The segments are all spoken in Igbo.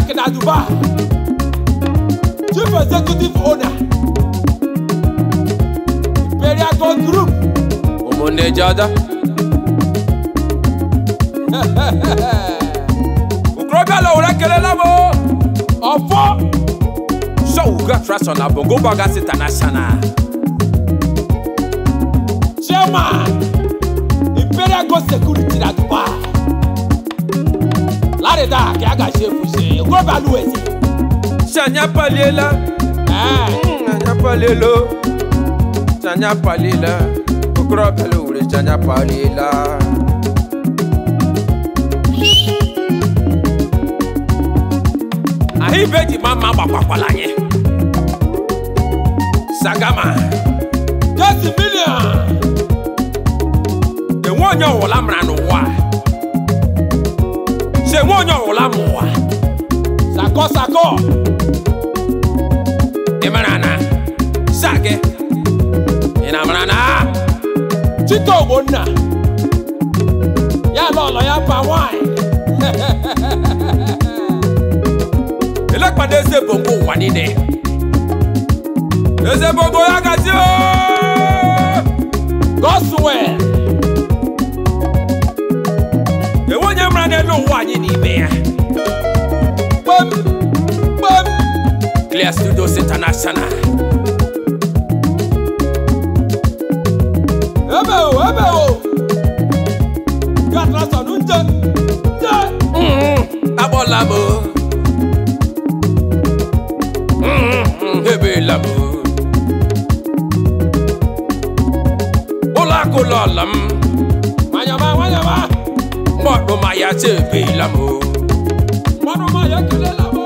Jack na Dubai. Chief Executive Owner. Imperial Gold Group. ụmụnne jada okorobịa lowere kelela m Ọfọ. sọwuga trason na bongo bagas international Chairman. Imperial Gold Security na Dubai. Lárìdá kí a gà ṣe fùṣe. Okorobịa Aluwezi. si anya paliela Ẹ́ẹ̀. Mm, anya palielo si anya paliela okorobịa lowere si anya paliela ahụ ibe ji ma mma gbakwakwala anyị sagama Jesse Million. enwe onye ọwụla mara n'ụwa si enwe onye ọwụla ma ụwa Sakọ sakọ. ị mara na sa gị ị na mara na Chike Ogbonna. Ya lọlọ ya pa nwanyị. elekpada eze bongo ụwa niile eze bongo ya gazi Goswell. enwe onye mara n'elu ụwa anyị n'ime ya Kpem. Kpem. clear studios international Ebe o ebe o. Gatrasọn nje. Nje. Mm, akpọla m Mm, ebeela m ụlọ akụ lọla m Nwanyama nwanyama. mọdụma ya cha ebeela m Mmanụ ma ya kelela m.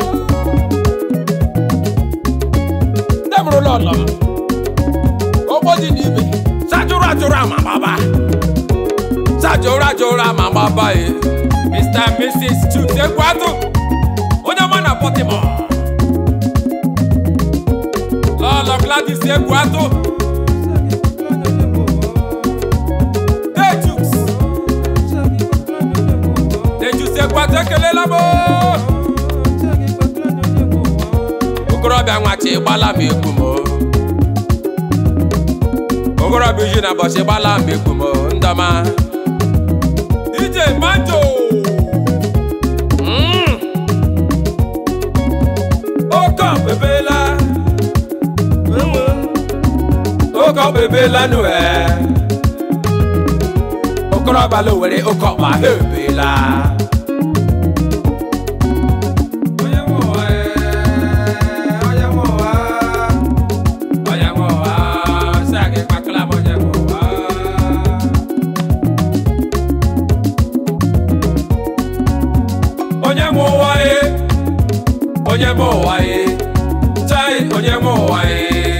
Ndị mụrụ lọlọ m. Ogbo dị n'ibe. sajụrụ ajụrụ ama gbaba sajụrụ ajụrụ ama gbaba e mr and mrs chuks ekwatụ onye ọma na baltimore lọlọ gladys ekwatụ hey chuks hey chuks ekwatụ ekelela m okorobịa nwachi gbala m egwu m okorobịa uji na bọchị gbala m egwu m ndọma ije manjo Mm. oke ọbebela oke ọbebela nụ e okorobịa lo were oke ọkpa ha ebela onye nwe ụwa e, onye nwe ụwa onye nwe ụwa sị a gị kpakala m onye nwe ụwa onye nwe ụwa ye onye nwe ụwa ye chai onye nwe ụwa ye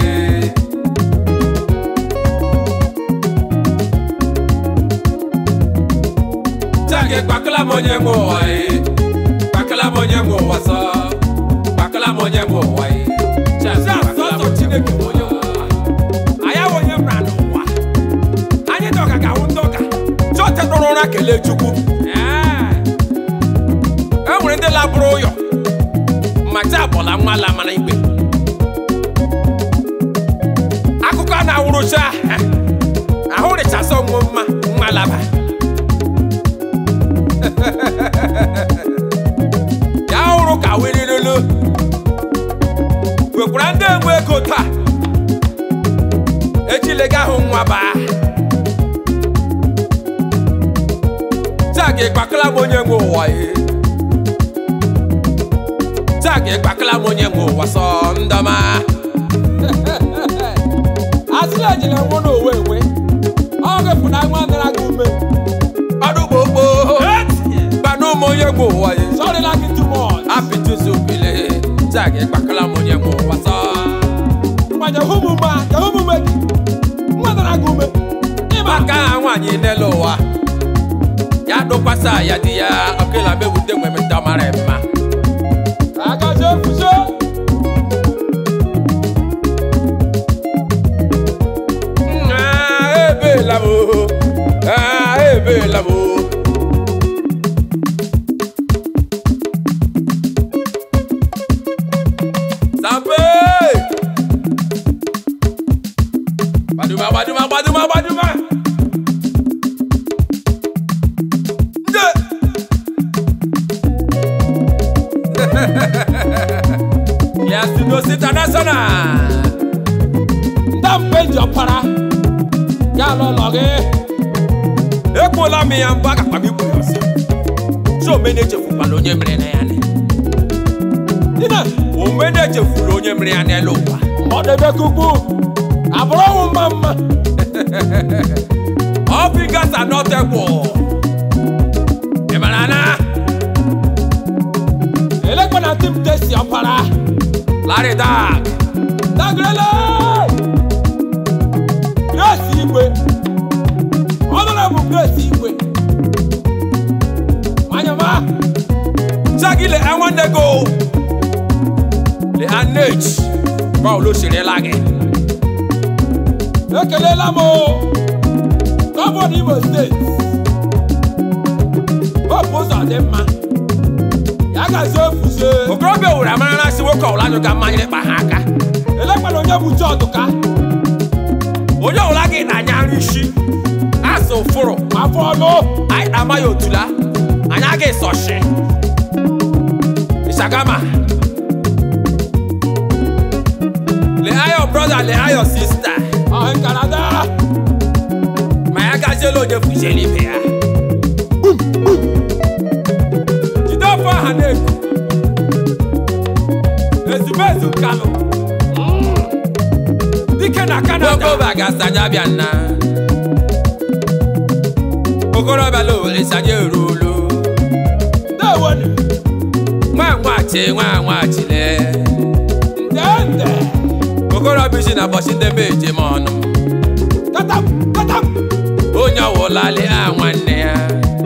chai gị kpakala m onye nwe ụwa ye kpakala m onye nwe ụwa sọ kpakala m onye nwe ụwa ye chai Sị asọsọ Chineke bụ onye nwe ụwa. anyị awụ onye mra n'ụwa anyị dị ọka ga-awụ ndị ụka chọọchị nọrọ ụra kelee chukwu Ee. e nwere ndị labụrụ ụyọ macha abụla nwa la mara igbe akụkọ a na-awụrụcha ahụ rịchasị onwe mma nwa laba ya hụrụ ka wirirulu nwekwara ndị enwe ego taa echilega ahụ nwa baa taa ga ịkpakala m onye nwe ụwa ye taa ga ịkpakala m onye nwe ụwa sọ ndọma Asịrị ejila nwụ n'owe enwe. Ọ ga-efu na nwa dara gị ume. ọdụ gbogbo gbanụ m onye nwe ụwa ye Sorry like it too much. apịtụzi obile taa ga ịkpakala m onye nwe ụwa sọ Ngwa jehu m ume a, jehu m ume gị. Nwa dara gị ume. ịba ka aha nwaanyị n'elu ụwa ya dụkwasa ya di ya ọkela mewute nwere ndị mara mma Agaje efuche. Ah, ebeela m o. Ah, ebeela m o. Eagles International. ndị mgbe ji ọpara ya lọlọ gị Ekpola m ya mbụ agakpa m ikwu ya ọsọ. Si omena echefukwala onye mere na ya ne. dina Omena echefula onye mere ya n'elu ụwa. ọdebekukwu abụrụ ọnwụ mma mma All fingers are not equal. Ị mara na elekwa na tim tesi ọpara Larry Dag. dagrele grace igwe ọnụrọbụ grace igwe nwanyama Shaggy le nwanne go. Le anage. Báwo ló ṣe rí lágẹ̀? ekelela m o. gọvanọ imo steeti hope ụzọ dị mma ya gazi ofuzie Okorobịa owere amarala si nwoke ọbụla anyụ ga mmanya ịkpa ha aka. elekwana onye bụ chọdụka Onye ọbụla gị na-anya nri isi. Asụ ụfụrụ. afọ ọnụ Anyị na-ama ya otula. Anyị aga ịsọshi. Ishagama. Le ayo brother, le ayo sister. ọhị nkarada Ma ya gaziela onye fuziela ibe ya. Jide ofe ọha na-eku. Ezumezu Kano. Dike na Canada. Ogoba ga-asanye abịa nna. Okorobịa la owere sanye eruolu. ndewonu Nwa nwachi nwa nwachile. ndende Okorobịa isi na bọchị ndị be ejem ọnụ. katam katam onye ọwụlalị a nwanne ya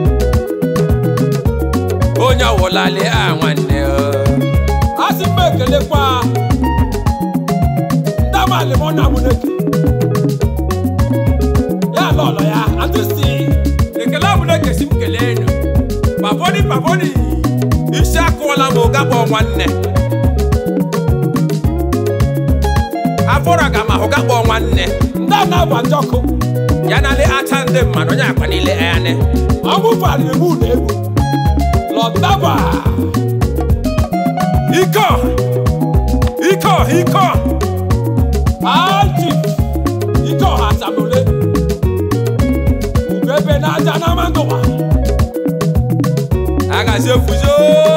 onye ọwụlalị a nwanne ya asị m ekelekwa ndamali mụ na mụneke ya lọlọ ya atụsi ekele ọbụla ekesi m kelee enu pavoni pavoni isi akụọla m ụga kpọ nwanne afọrọ aga m ahụ ga kpọ nwanne ndị a na-agba njọkụ ya nalị acha ndị mmadụ onye akwa niile ane ọgwụ farịrị mụ na egwu lọtaba iko iko iko aji ike ọha asamole ugebe na aja na mandụwa agazi efuzo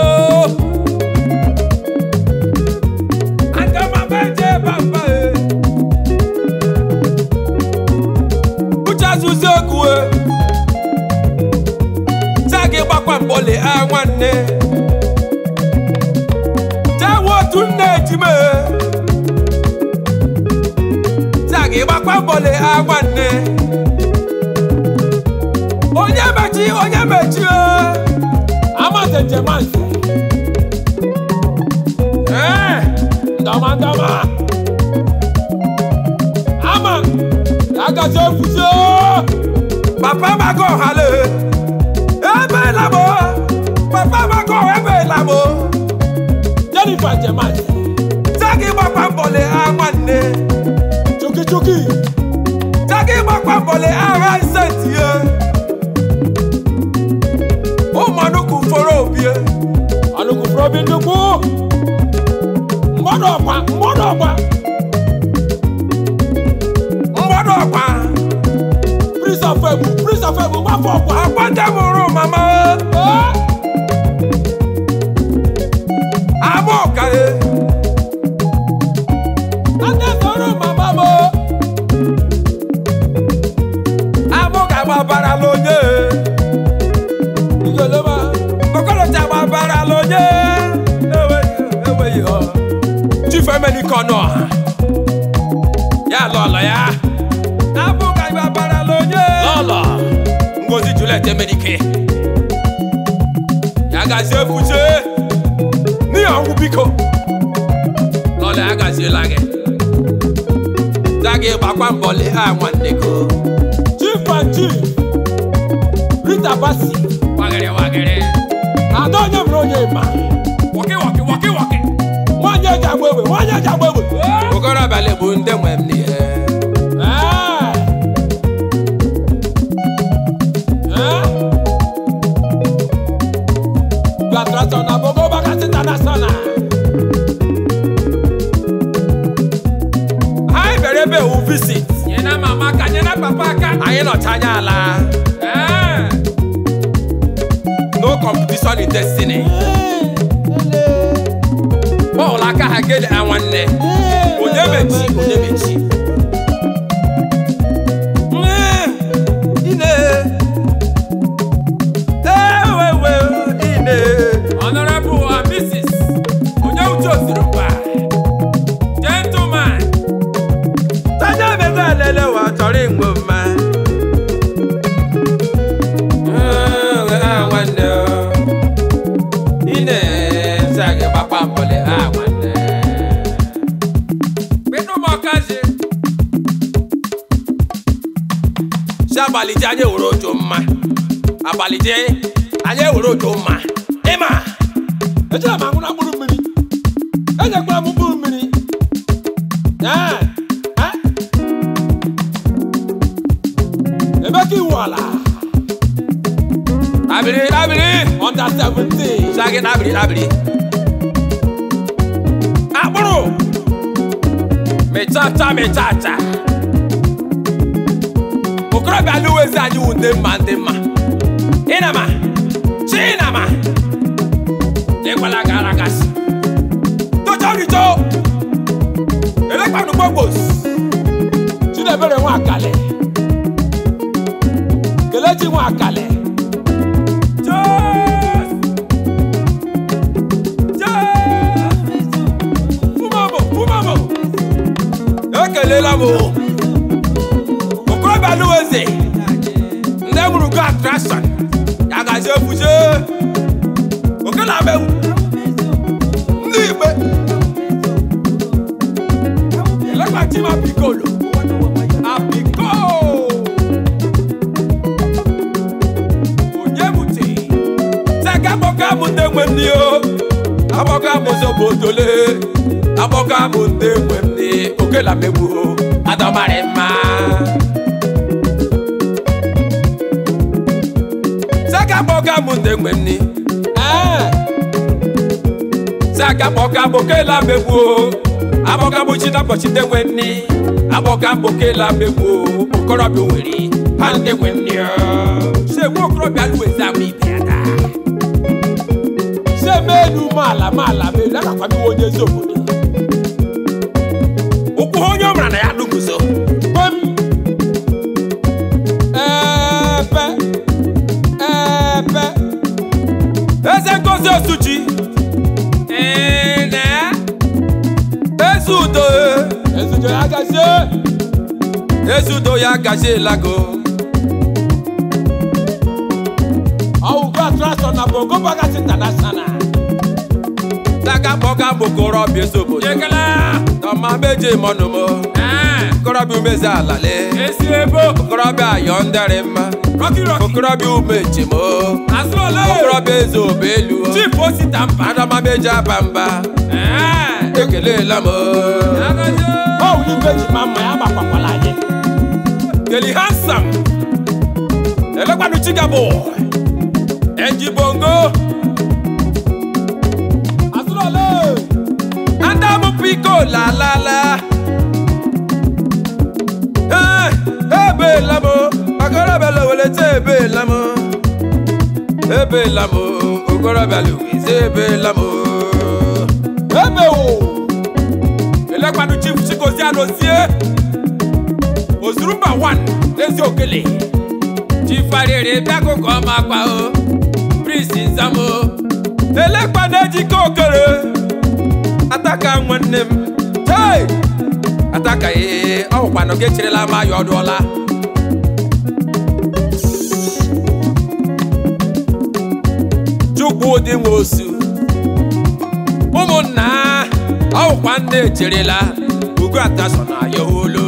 aga m abeje bamba e uche azụzi egwu e taa gị gbakwa mbọle a nwanne jewe otu nne ejime taa gị gbakwa mbọle a nwanne onye mechi onye mechi e amate jemanse ee ndọma ndọma ama ya gazi efuzi papa mago hale ebe labo papa mago ebe labo jennifer jemanse tagi gbakwa mbọle a nwanne chukichuki tagi gbakwa mbọle agha nsetie ụmụnukwu fọrọ obie alụkwufuru obi nnukwu mgbọdụ ọkwa mgbọdụ ọkwa mgbọdụ ọkwa prince of egwu prince of egwu gbafọ ọkwa agbata mụrụ mama Ee, ama ọkare ande sọrọ mama mo amụ ga-agbabara l'onye igelema okolocha gbabara l'onye enweghị enweghị ọ chief emenike ọnụ ọha ya lọlọ ya abụ ka gbabara l'onye lọlọ ngozi juliet emenike ya gazie efuche n'ihi ọnwụ biko lọlọ ya gaziela gị za gị gbakwa mbọ lee ha nwanne go chief and chief rita basi wagịrị wagịrị ada onye bụrụ onye ma wọkị wọkị wọkị wọkị nwaanyị eji agba egbe nwaanyị eji agba egbe okorobịa bụ ndị nwe m n'ihe Ee. Ee. Gratulation na Bogo Bakasi International. anyị nọcha anya ala Eh. no competition in destiny bọọlụ aka ha gele ha nwanne onye mechi onye mechi Eh, ine ewewe ine honorable uh, mrs onye uche osiri mba gentleman taja bego elele wa chọrọ igbo mma Eh, ah, nwanne o. ine nzagi gbakwa mbọlị ha nwanne kpịnụ m ọkazi si abalị ji anyị ewere ojo mma abalị ji anyị ewere ojo mma ịma ejere m aṅụ na mkpụrụ mmiri enyekwara m mkpụrụ mmiri Ee, eh? ebe ka iwu ala abiri abiri under 17 sagi abiri abiri akpụrụ mịchacha mịchacha okorobịa alụwezi anyị wụ ndị mma ndị mma ịnama chinama ịkwala gara gasị tochoricho elekpanụ gbogbos Chinebere nwa akali Kelechi nwa akali Jos! Jos! Fumamo, fumamo! ekelela m o. okorobịa lụweze ndị mụrụ go attraction ya gazi efuche okela mewu ndị igbe elekwachi m apikolo apiko onye bute sega akpọka m ndị nwe m n'ihe akpọka m zobodole akpọka m ndị nwe m n'ihe okela megbu adọmarị mma sega akpọka m ndị nwe m n'ihe Ee, saka kpọka bokela megbuo abọka bụchi na ụbọchị ndị nwe nni abọka bokela megbuo okorobịa nwere ha ndị nwe nni se nwa okorobịa lụwezi ama ibe ya taa se menu maala maala melu agakwa m iwe onye ezi obodo ụkwụ ha onye ọ mara na ya lụguzo Kwem Epe Epe eze ngozi osuji ene eze udo Ezujo ya gazie eze udo ya gazielago Ọwụgo attraction na Bongo Bagas International saka kpọka bokorobịa eze obodo tọma meje mọnụmọ okorobịa umezi alale Esi ebo okorobịa ayọ ndịrị mma okorobịa umechimo okorobịa eze obelu Chief Osita mba adamameji aba mba ekelela m Ọwụ ibe ji ma mma ya gbakwakwala anyị keli hansam elekwanu chigabo enji bongo Azụlọle adamu piko lalala Eh, ebeela m okorobịa lowelete ebeela m ebeela m okorobịa loweze ebeela m Ebe o elekwanu chief chikozi anozie ozurumba 1 n'ezi okele chief arịrị bịakụkọ ọma akpa o prince nzamo elekwanu ejike okere ataka nwanne m chei ataka ee ọ bụkwanụ gị echirila m ya ọdụọla chukwu dị nwe osu ụmụnna ọ bụkwa nne echerela ugo ataso na ya olu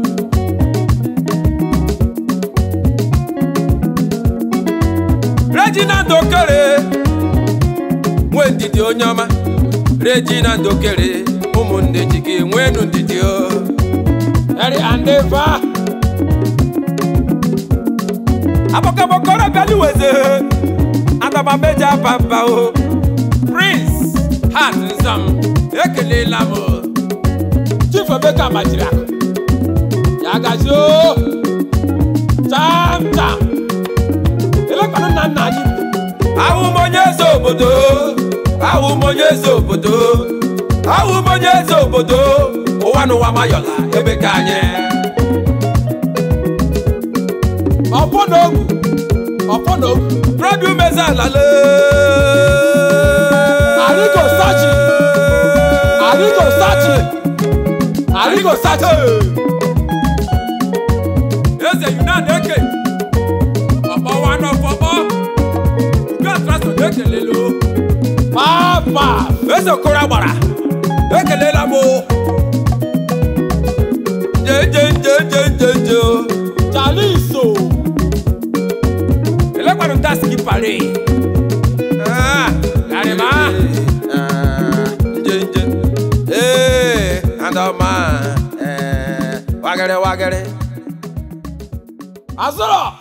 regina ndokere nwe ndidi onye ọma regina ndokere ụmụnne ji gị nwenu ndidi o Eri Andeva abọkabọkọrọ bịaluweze adaba meja papa o prince hat nzam ekelela m o. Chief Emeka Majiri akụ ya gazie o cham cham elekwanụ nna nna anyị ahụ m onye eze obodo ahụ m onye eze obodo ahụ m onye eze obodo ụwa n'ụwa mayọla ebe ka anyị ọfọ na ogwu ọfọ na ogwu brọdụ meze alale Arigo sachi. Arigo sachi. Arigo sachi. eze yunan eke ọkpọwa n'ọfọkpọ ugo atraso ekelelo papa eze okoro gbara ekelela m jejejejejeje chaliso elekwanụ taski pare garịma njenje ee andọma wagịrị wagịrị azụrọ